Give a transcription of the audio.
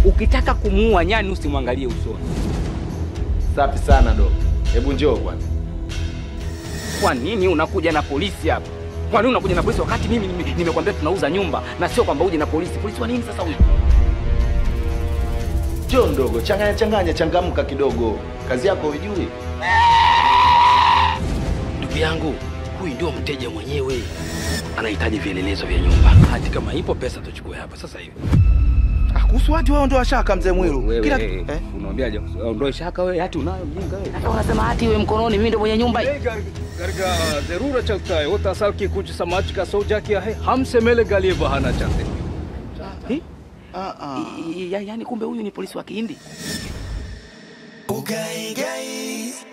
Ukitaka kumuua nyani usimwangalie usoni. Safi sana dogo. Hebu njoo kwanza. Kwa nini unakuja na polisi hapa? Kwa nini unakuja na polisi wakati mimi nime- nimekwambia tunauza nyumba na sio kwamba uje na polisi? Polisi wa nini sasa huyu? Njoo ndogo, changanya changanya, changamka kidogo. Kazi yako hujui. Ndugu yangu, huyu ndio mteja mwenyewe, anahitaji vielelezo vya nyumba. Hati kama ipo pesa tuchukue hapa sasa hivi. Ah, kuhusu watu wao ndio washaka mzee Mwiru. Wewe Kila eh, eh? unaambiaje? Ondoe shaka wewe, hati unayo mjinga wewe. Sasa unasema hati iwe mkononi, mimi ndio mwenye nyumba hii. करके जरूर चलता है वो तसल की कुछ समाज का सोचा किया है हमसे मिले गली बहाना चाहते हैं Eh? Ah ah. I- i- ya- Yaani kumbe huyu ni polisi wa Kihindi? Ugai gai